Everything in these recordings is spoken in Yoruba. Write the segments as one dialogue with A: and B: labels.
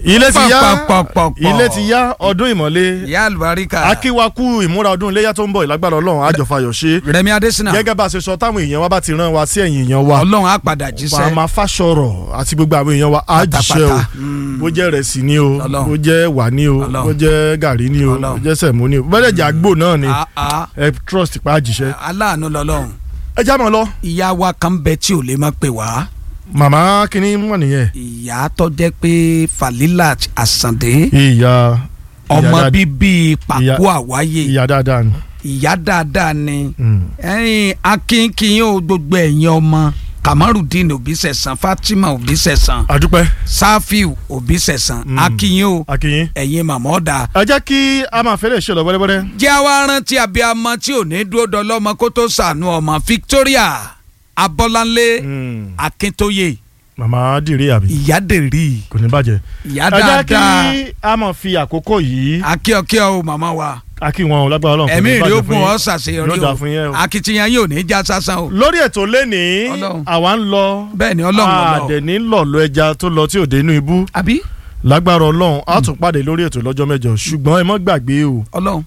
A: ilé ti yá
B: Pọ̀pọ̀pọ̀pọ̀.
A: ilé ti yá ọdún ìmọ̀le
B: ìyá àlùbáríkà
A: akíwakú ìmúra ọdún iléyà tó ń bọ̀ ìlágbára ọlọ́run àjọfàyọ̀ ṣe
B: rẹmi adésínà
A: gẹ́gẹ́ bá a ṣe sọ táwọn èèyàn wa bá ti rán wa sí ẹ̀yìn èèyàn wa
B: ọlọ́run á padà jíṣẹ́
A: màmá fásọ̀rọ̀ àti gbogbo àwọn èèyàn wa á jíṣẹ́ o
B: Pátápátá. Mm.
A: bó jẹ́ rẹ̀sì ni o
B: Ọlọ́run.
A: bó jẹ́ wà ni o
B: Ọlọ́run.
A: bó jẹ́ gàrí ni o
B: Ọlọ́run.
A: bó jẹ́ sẹ̀mó ni o bó jẹ́ jàgbó náà ni
B: Ah, ah.
A: ẹ trust pa á jíṣẹ́.
B: aláàánú lọ́lọ́run
A: ẹ já mọ́ lọ
B: ìyá wa kan bẹ tí ò lè má pè wá
A: màmá kínní mọ̀ nìyẹn
B: ìyá tó jẹ́ pé Falilat Àsàndé
A: ìyá
B: ọmọ
A: ìyá dáadáa-
B: bíbí pàkó àwáyé
A: ìyá dáadáa ni.
B: ìyá dáadáa ni
A: Mm.
B: ẹ̀yin akínkín ó gbogbo ẹ̀yin ọmọ Kamarudin Òbísẹ̀sán Fatima Òbísẹ̀sán
A: àdúpẹ́
B: Safiu Òbísẹ̀sán
A: Mm.
B: akínyìn o
A: akínyìn.
B: ẹ̀yin màmá ọ̀dà
A: ẹ jẹ́ kí a máa fẹ́rẹ̀ ṣe lọ wẹ́rẹ́wẹ́rẹ́.
B: jẹ́ àwa rántí abiyamọ tí ò ní dúró dọlọ́mọ kó tó sànú ọmọ Victoria Abọ́láńlé
A: Mm.
B: Akíntóyè
A: màmá dìrí àbí
B: ìyádèrè
A: kò ní bàjẹ́.
B: ìyá
A: ẹ jẹ́
B: dáadáa
A: kí a máa fi àkókò yìí
B: akíọkíọ o màmá wa
A: a kí wọn o lágbára Ọlọ́run kò
B: ẹ̀mí
A: ní
B: rí
A: bàjẹ́
B: ogun
A: fún
B: ọ
A: yín.
B: ṣàṣeyọrí
A: yóò dà
B: o
A: fún yín o.
B: akitiyan yóò ní já sásán o
A: lórí ètò lẹ́nìí
B: Ọlọ́run.
A: àwa ń lọ
B: bẹ́ẹ̀ ni ọlọ́run ọlọ́run
A: àdẹ̀ní lọ̀lọ́ ẹja tó lọ tí ò dé inú ibú
B: àbí
A: lágbára Ọlọ́run a tún pàdé lórí ètò lọ́jọ́ mẹ́jọ ṣùgbọ́n ẹ mọ́ gbàgbé o
B: ọlọ́run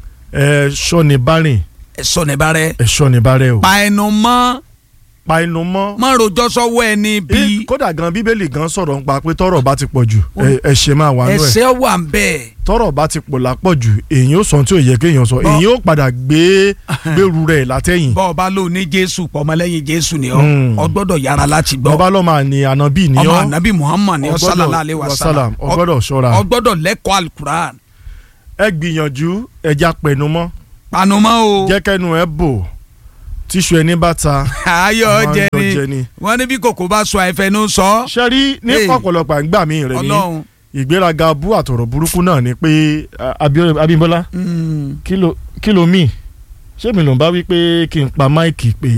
A: ẹ ṣọ́ni bárìn
B: ẹ̀sọ́ ní bá rẹ
A: ẹ ṣọ́ni bárẹ̀ o
B: pa ẹnu mọ́
A: pa inú mọ́.
B: mọ́ rojọ́ sọ́wọ́ ẹni bí
A: Bí- kódà gan bíbélì gan sọ̀rọ̀ nípa pé tọ́rọ̀ bá ti pọ̀ jù ẹ- ẹ̀ṣẹ̀ máa wà nú ẹ̀
B: ẹsẹ̀ wà ń bẹ́ẹ̀
A: tọ́rọ̀ bá ti pọ̀ lápọ̀ jù èyí ó sọ ohun tí ò yẹ kéèyàn sọ
B: Bọ́-
A: èyí ó padà gbé gbèrú rẹ̀ látẹ̀yìn
B: bọ́ ọba ló ní jésù pọ̀mọ́lẹ́yìn jésù ni ọ
A: Mm.
B: ọ gbọ́dọ̀ yára láti gbọ́
A: bọ́bá lọ́mọ àní ànábì ní
B: ọmọ
A: ọ́
B: anabi muhammad ni ọ
A: ọgbọ́dọ̀-
B: sálàlá alẹ́ wa sálàm
A: wasalam, ọgbọ́dọ̀ ṣọ́ra
B: ọ gbọ́dọ̀ lẹ́kọ̀ọ́ alukuran
A: ẹ gbìyànjú ẹja pẹ̀nu mọ́
B: panumọ́ o
A: jẹ́ kẹ́nu ẹ bò tíṣu ẹni bá ta
B: ayọ̀
A: àwọn
B: jẹ
A: ayọ̀ jẹ
B: ni
A: ni.
B: wọ́n ní bí kòkó bá sọ àìfẹnú sọ
A: ṣe rí ní
B: Hey.
A: ọ̀pọ̀lọpọ̀ àgbà mi rẹ̀ ní
B: ọlọ́run
A: ìgbéraga bú àtọ̀rọ̀ burúkú náà ni pé a- Abíọ́- Abímbọ́lá
B: Mm.
A: kí ló- kí ló mì ṣé mi ló ń bá wí pé kí n pa máìkì pé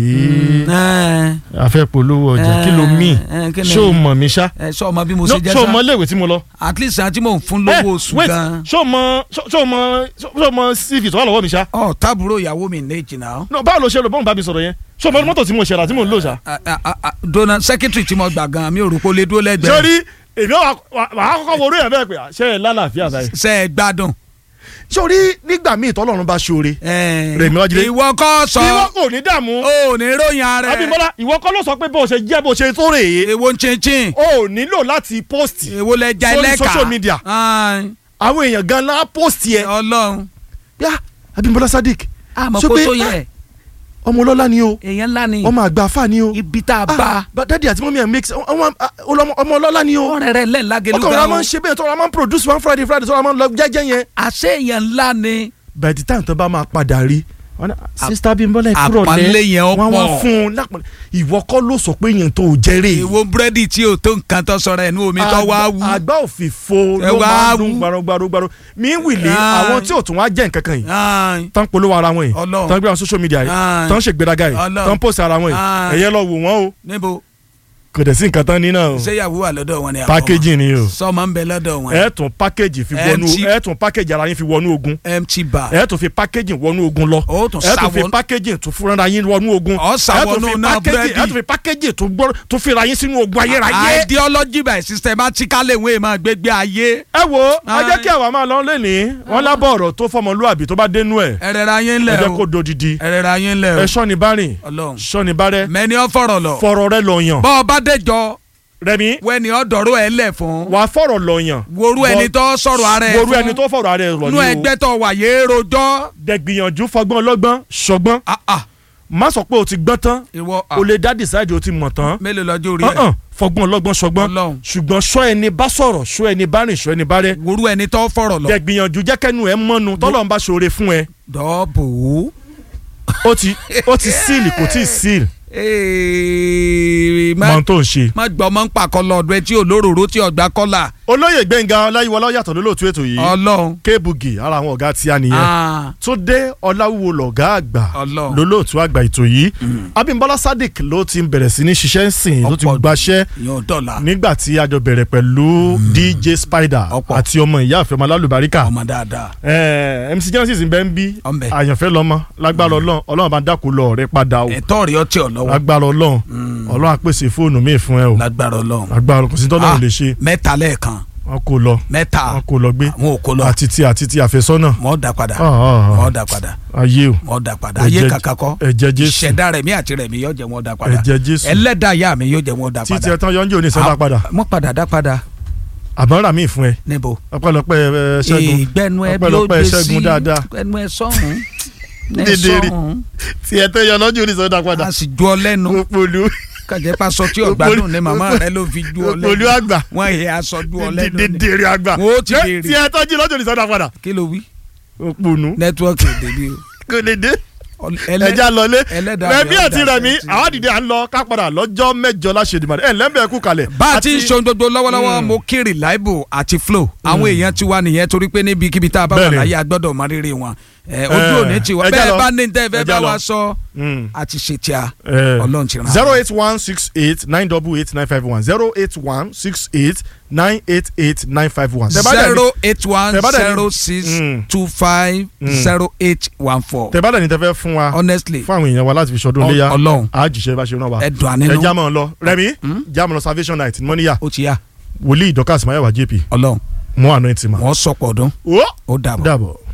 B: Ẹ,
A: a fẹ́ polówó ọjà kí ló mì
B: ẹ, kí ni-
A: ṣé o mọ̀ mi ṣá
B: ẹ sọ ọmọ bí mo
A: No,
B: ṣe jẹ́
A: ṣé o mọ
B: sá
A: iléèwé tí mo lọ.
B: at least àti mò ń fún
A: Eh,
B: lówó oṣù
A: wait,
B: gan
A: ṣé o mọ ṣé o mọ ṣé o mọ cv tó wà lọ́wọ́ mi ṣá.
B: ọ tábúrò ìyàwó mi ní ìjìnà
A: No, báwo ló ṣe rò bọ́n bá mi sọ̀rọ̀ yẹn ṣé o mọ mọ́tò tí mo ṣe rà tí mo ń lò ṣá.
B: dona secretary tí mo gbà gan mi ò rò pé ó lè dúró lẹ́gbẹ̀ẹ́
A: sori èmi wà á kọ́kọ́ wo orí ẹ̀ bẹ́ẹ̀ pé ṣé ẹ lálàáfíà báyìí.
B: ṣe é gbádùn.
A: sori nígbà míì tọ́lọ́run bá ṣoore
B: Ẹ,
A: Rẹ̀mí Wájídé.
B: ìwọ kọ́ sọ
A: ìwọ kò ní dààmú
B: ò ní ròyìn ara ẹ
A: Abímbọ́lá ìwọ kọ́ ló sọ pé bó ṣe jẹ́ bó ṣe tó rèé
B: èwo ń chinchin
A: o ò nílò láti post
B: èwo lẹ ja
A: Sórí
B: ẹlẹ́ka
A: social media.
B: Ai,
A: àwọn èèyàn gan la post yẹ
B: ọlọ́run
A: yá Abímbọ́lá Sadiq
B: àmọ́
A: Sọ
B: kó
A: pé,
B: tó yẹ
A: ọmọ ọlọ́lá ni o
B: èèyàn ńlá ni
A: ọmọ àgbà afá ni o
B: ibi tá a bá
A: ah dadi àti mọ́mí ẹ̀ mix ọmọ ọmọ ọmọ ọlọ́lá ni o
B: ọ̀rẹ́ rẹ̀ lẹ́ẹ̀lágẹ̀lú
A: ọkọ rẹ
B: gan
A: máa ń ṣe bẹ́ẹ̀ tọ́ra máa ń produce one friday friday tọ́ra máa ń lọ jẹ́jẹ́ yẹn.
B: àṣẹ èèyàn ńlá ni
A: by the time tó bá máa padà rí wọn náà sista Bímbọ́lá ìkúrọ̀
B: àpọ́nlé yẹn ó
A: wọn wá
B: pọ̀.
A: fún un lápọn ìwọ kọ́ ló sọ pé yẹn tó o jẹ́rè.
B: èwo búrẹ́dì tí o tó nǹkan tó sọ̀rọ̀ ẹnu omi tó wá wú
A: àgbà òfìfo
B: Ẹ
A: ló
B: wá
A: máa ń
B: wú.
A: dún gbarogbaro mi ń wìlé
B: Ah.
A: àwọn tí ò tún wá jẹ́ nǹkan kan yìí
B: Ai,
A: tán polówó ara wọn yìí
B: Ọlọ́run.
A: tán gbé àwọn social media yìí
B: Ah.
A: tán ṣègbéraga yìí
B: Ọlọ́run.
A: tán post ara wọn yìí
B: Ah.
A: ẹ̀yẹ lọ wò wọ́n o
B: níbo
A: kò dẹ̀ sí nǹkan tán ní náà o
B: ṣéyàwó wà lọ́dọ̀ wọn ni àwọn
A: packaging ni o
B: sọmọ ń bẹ lọ́dọ̀ wọn
A: ẹ tún package fi wọnú
B: Empty.
A: ẹ tún package ara yín fi wọnú ogun
B: empty bar
A: ẹ tún fi packaging wọnú ogun lọ
B: ó tún
A: ẹ tún fi
B: sáwọn
A: packaging tún fúnra yín wọnú ogun
B: Ọ sá
A: ẹ tún
B: wọnú
A: fi
B: náà
A: packaging
B: búrẹ́dì.
A: ẹ tún fi packaging tún gbọ́ tún fira yín sínú ogun ayérayé.
B: ideology by systematically ìwé máa gbégbé ayé
A: ẹ wo ẹ
B: Ai.
A: jẹ́ kí àwa máa lọ lẹ́nìí wọ́n lábọ̀ ọ̀rọ̀ tó fọmọlúàbí tó bá dénú ẹ̀
B: ẹrẹ̀rẹ̀ ayé
A: ẹ
B: ńlẹ̀
A: jẹ́ kó
B: o
A: dodidi
B: ẹrẹ̀rẹ̀ ayé ńlẹ̀
A: ẹ
B: o
A: sọ́ni bá rìn
B: ọlọ́run
A: sọ́ni bá rẹ
B: mẹ́ni ọ fọ̀rọ̀ lọ
A: fọ̀rọ̀ rẹ lọ yàn
B: bọ́ ọ bá dẹjọ́
A: rẹmi
B: wẹ́ni ọ dọ̀rọ̀ ẹ lẹ̀ fún
A: wà á fọ̀rọ̀ lọ yàn
B: woru ẹni tó sọ̀rọ̀ ara ẹ
A: woru ẹni tó fọ̀rọ̀ ara ẹ lọ
B: nú
A: ní o
B: ẹgbẹ́ tó wà yé rojọ́
A: dẹ̀gbìyànjú fọgbọ́n ọlọ́gbọ́n ṣọgbọ́n
B: ah ah
A: má sọ pé o ti gbọ́n tán
B: ìwọ ah
A: o lè dá decide o ti mọ̀ tán
B: mélòó lọ́jọ́ orí ẹ̀
A: ọ̀hún fọgbọ́n ọlọ́gbọ́n ṣọgbọ́n
B: Ọlọ́run.
A: ṣùgbọ́n ṣọ́ ẹni bá sọ̀rọ̀ ṣọ́ ẹni bá rìn ṣọ́ ẹni bá rẹ
B: woru ẹni tó fọ̀rọ̀ lọ
A: dẹ̀gbìyànjú jẹ́kẹ́nu ẹ mọ́nu tọ́lọ́run bá ṣoore fún ẹ
B: dọ́ọ̀bù
A: ó ti ó ti síìlì kò tí ì síìlì
B: Ee,
A: mọ
B: má
A: ohun tó ń ṣe.
B: má gbọ́ mọ́ ń pàkọ́ lọ́dọ̀ ẹ tí olóróró tí ọgbà kọ́là
A: olóyè gbẹ̀ngà ọláyíwọlá yàtọ̀ lólóòtú ètò yìí
B: ọlọ́run
A: kébùgì ara àwọn ọ̀gá tí a nìyẹn
B: Ah,
A: tó dé ọláwúwo lọ̀gá àgbà
B: Ọlọ́run.
A: lólóòtú àgbà ètò yìí abímbọ́lá sadiq ló ti ń bẹ̀rẹ̀ sí ní ṣiṣẹ́ ń sìn ló ti
B: Ọ̀pọ̀
A: gbaṣẹ́
B: yóò dọ̀la
A: nígbà tí a jọ bẹ̀rẹ̀ pẹ̀lú dj spider
B: Ọ̀pọ̀.
A: àti ọmọ ìyá àfẹ́ ọmọ alálùbáríkà
B: ọmọ dáadáa
A: Eh, mc genesis ń bẹ ń bí
B: Ọ̀nbẹ.
A: àyànfẹ́ lọ́mọ lágbára ọlọ́run ọlọ́run bá dákú lọ ọ̀rẹ́ padà o
B: ẹ̀tọ́ rí ọtí ọ̀lọ́wọ́
A: lágbára ọlọ́run ọlọ́run á pèsè fóònù míì fún ẹ o
B: lágbára ọlọ́run
A: lágbára kò sí tọ́lọ́run
B: Ah,
A: lè ṣe
B: mẹ́ta lẹ́ẹ̀kan
A: wọn kò lọ
B: mẹ́ta
A: wọn kò lọ gbé
B: àwọn ò kó lọ
A: àti ti àti ti àfẹ́sọ́nà
B: wọ́n dà padà
A: Ah, ah, ah.
B: wọ́n dà padà
A: ayé o
B: wọ́n dà padà
A: Ẹ̀jẹ̀-
B: ayé kàkà kọ́
A: ẹ̀jẹ̀ Jésù
B: ìṣẹ̀dá rẹ̀ mí àti rẹ̀ mí yóò jẹ́ wọ́n dà padà
A: ẹ̀jẹ̀ Jésù
B: ẹlẹ́dàá ìyá mi yóò jẹ́ wọ́n dà
A: títí
B: padà
A: ẹ tán yọjú òní sọdá padà
B: wọ́n padà dá padà
A: àbọ̀n rà míì fún ẹ
B: níbo
A: ọpẹ́lọpẹ́ ẹ, ṣẹ́gun
B: ìgbẹ́nu ẹ bí ó
A: ọpẹ́lọpẹ́
B: gbé sí
A: ṣẹ́gun dáadáa
B: ẹnu ẹ sọ́hún ẹ
A: Dédéré.
B: sọ́hún
A: tí ẹ tán yọ lọ́jọ́ òní sọdá padà
B: a sì ju ọ lẹ́nu
A: òpòlù
B: kàjẹ́ pa sọ tí ọ̀gbádùn ní màmá rẹ ló fi ju ọ
A: òpòlù
B: lẹ́nu
A: àgbà
B: wọ́n yẹ aṣọ ju ọ lẹ́nu ni
A: dèdèrè àgbà
B: Wọ́n ó ti
A: Ṣé
B: béèrè.
A: tí ẹ tán jí lọ́jọ́ òní sọdá padà
B: kí ló wí
A: òpònú
B: nẹ́tíwọ́ọ̀kì èdè bí o
A: kò lè dé
B: Ẹlẹ́-
A: ẹja lọlé
B: ẹlẹ́dàá
A: rẹmi
B: rẹ̀ ó
A: àti
B: dà
A: rẹmi
B: sẹ́ńtì.
A: àwọn dìde à ń lọ ká padà lọ́jọ́ mẹ́jọ láṣẹdìmọ ẹ lẹ́mbẹ̀ẹ́ kú kalẹ̀.
B: bá a ti ń
A: Àti-
B: ṣe gbogbo lọ́wọ́lọ́wọ́
A: Mm.
B: mo kí reliable àti flow àwọn èèyàn ti wá nìyẹn torí pé níbikíbi tá a bá wà
A: Bẹ́ẹ̀ni.
B: láyé a gbọ́dọ̀ mọ rírì wọn ẹ, ojú
A: Eh,
B: òní ti wá
A: ẹ já
B: bẹ́ẹ̀
A: lọ.
B: bá ní tẹ́ fẹ́
A: Ẹ
B: bá
A: já lọ.
B: wa sọ
A: Mm.
B: àti ṣètì à
A: Eh,
B: ọlọ́run ti ràn án.
A: zero eight one six eight nine double eight nine five one zero eight one six eight nine eight eight nine five one. Tẹ́ bá dẹ̀ ní-
B: zero eight one
A: tẹ́ bá dẹ̀ ní-
B: zero six
A: Mm.
B: two five
A: Mm.
B: zero eight one four
A: tẹ́ bá dẹ̀ ní tẹ́ fẹ́ fún wa
B: honestly
A: fún àwọn èèyàn wa láti fi ṣọdún
B: Ọ-
A: léyà
B: Ọlọ́run.
A: a jìṣẹ́ bá ṣe rán wa.
B: ẹ̀dùn
A: ẹ
B: ànínú
A: já mọ́ ọ lọ rẹmi
B: Mm.
A: já mọ́ lọ salvation night ní mọ́níyà
B: ó ti yá
A: wòlíì dọ́kàsí mayẹ̀wá jp
B: ọlọ́run
A: mọ́ àná ìtìmọ̀.
B: wọ́n sọ̀pọ̀ ọdún
A: ó
B: ó dàbọ̀.
A: dàbọ̀.